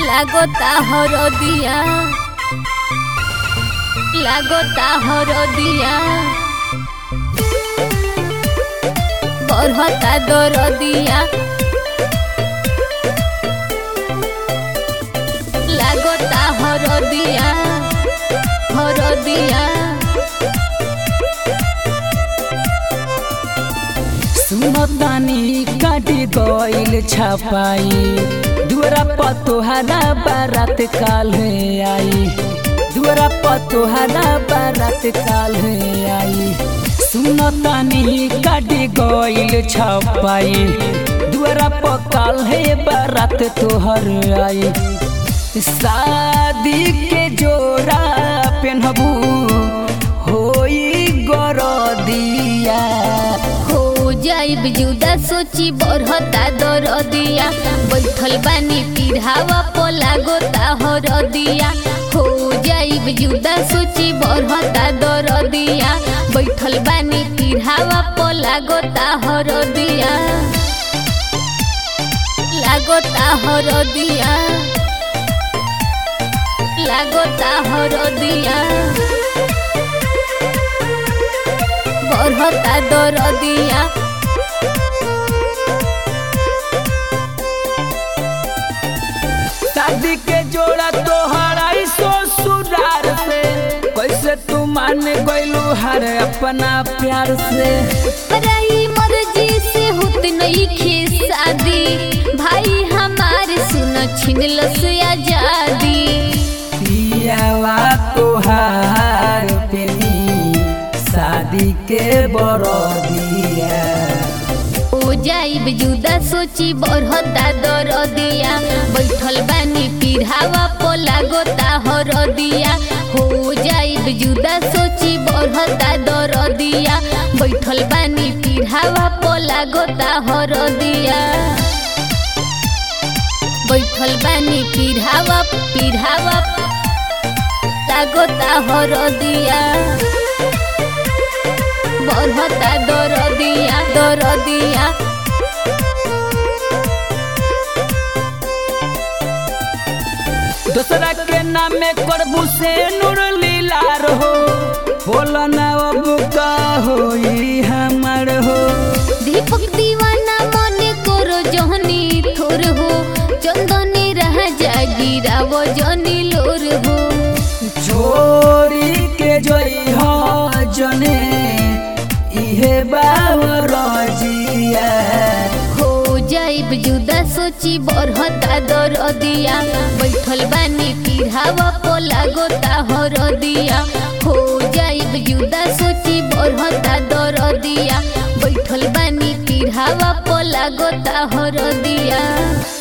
লাগতা হরদিয়া লাগতা হরদিয়া বরহতা দরদিয়া লাগতা হরদিয়া হরদিয়া सुनतानी काटी गइल छपाई दुअरा पतोहरा बारात काल आई दुअरा पतोहरा बारात काल आई सुनतानी काटी गइल छपाई दुअरा पकाल है बारात तोहर आई शादी के जोड़ा पेनहबू होई गरदिया हो जाइब जुदा सोची बरहता दरदिया बैठल बानी पिढ़ावा पोला गोता हरदिया हो जाइब जुदा सोची बरहता दरदिया बैठल बानी पिढ़ावा पोला गोता हरदिया लागोता हरदिया लागोता हरदिया बरहता दरदिया शादी के जोड़ा तोहरा ससुरार से कैसे तू मान गइलू हर अपना प्यार से पराई मर्जी से होत नहीं खे शादी भाई हमार सुन छिनल से आजादी पियावा तोहार पेनी शादी के बरदिया ओ जाइब जुदा सोची बरहता दरदिया बैठल बानी पिढ़ावा पोला गोता हरदिया हो जाइब जुदा सोची बरहता दरदिया बैठल बानी पिढ़ावा पोला गोता हरदिया बैठल बानी पिढ़ावा पिढ़ावा लागोता हरदिया बरहता दरदिया दरदिया दूसरा के नामे करबू से नूर लीलार हो बोला ना अब का होई हमर हो दीपक दीवाना मने करो जहनी थोर हो चंदनी रह जागिरा वो जनी लोर हो छोरी के जोई हो जने इहे बावर जिया हो जाइब जुदा सोची बरहता दरदिया बैठल बानी पिढ़ावा पोला गोता हरदिया हो जाइब जुदा सोची बरहता दरदिया बैठल बानी पिढ़ावा पोला गोता हरदिया